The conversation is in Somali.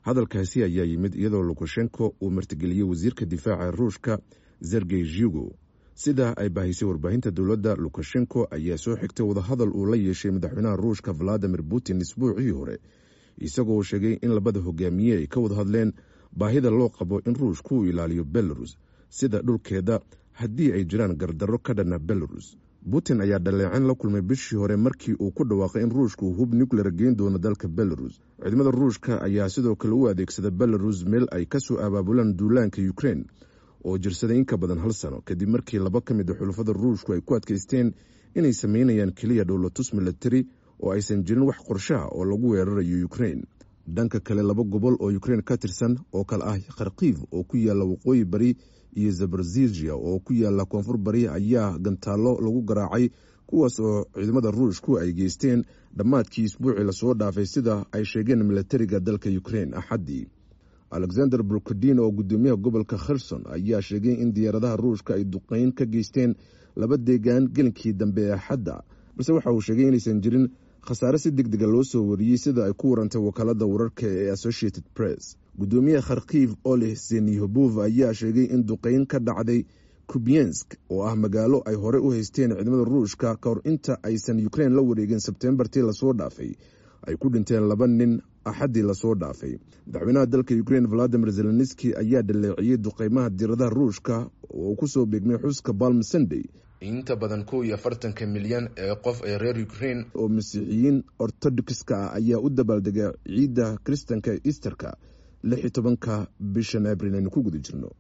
hadalkaasi ayaa yimid iyadoo lukashenko uu martigeliyey wasiirka difaaca ruushka zergey zhugo sida ay baahisay warbaahinta dowladda lukashenko ayaa soo xigtay wadahadal uu la yeeshay madaxweynaha ruushka valadimir putin isbuucii hore isagoo sheegay in labada hogaamiye ay ka wada hadleen baahida loo qabo in ruushku uu ilaaliyo belarus sida dhulkeeda haddii ay jiraan gardarro ka dhana belarus putin ayaa dhaleecin la kulmay bishii hore markii uu ku dhawaaqay in ruushka uu hub nuclear geyn doono dalka belarus ciidamada ruushka ayaa sidoo kale u adeegsada belarus meel ay kasoo abaabulaan duulaanka ukrein oo jirsaday in ka badan hal sano kadib markii laba ka mid a xulafada ruushku ay ku adkaysteen inay sameynayaan keliya dhowlatus milatari oo aysan jirin wax qorshaha oo lagu weerarayo ukrein dhanka kale laba gobol oo ukrein ka tirsan oo kale ah kharkiv oo ku yaala waqooyi bari iyo zabarzizia oo ku yaala koonfur bari ayaa gantaallo lagu garaacay kuwaas oo ciidamada ruushku ay geysteen dhammaadkii isbuucii lasoo dhaafay sida ay sheegeen milatariga dalka ukrein axaddii alexander brukadin oo gudoomiyaha gobolka kherson ayaa sheegay in diyaaradaha ruushka ay duqeyn ka geysteen laba deegaan gelinkii dambe ee axadda balse waxa uu sheegay inaysan jirin khasaare si deg dega loo soo wariyey sida ay ku warantay wakaalada wararka ee associated press gudoomiyaha kharkiv oleh zenihobov ayaa sheegay in duqeyn ka dhacday kubiensk oo ah magaalo ay horey u haysteen ciidamada ruushka ka hor inta aysan ukrein la wareegin sebtembartii lasoo dhaafay ay ku dhinteen laba nin axaddii lasoo dhaafay madaxweynaha dalka ukrein valadimir zelenski ayaa dhaleeciyey duqeymaha diiradaha ruushka oo kusoo beegmay xuska balm sunday inta badan kow iyo afartanka milyan ee qof ee reer ukrein oo masiixiyiin ortodokska ah ayaa u dabaaldega ciidda kristanka easterka lix iyo tobanka bishan abril aynu ku guda jirno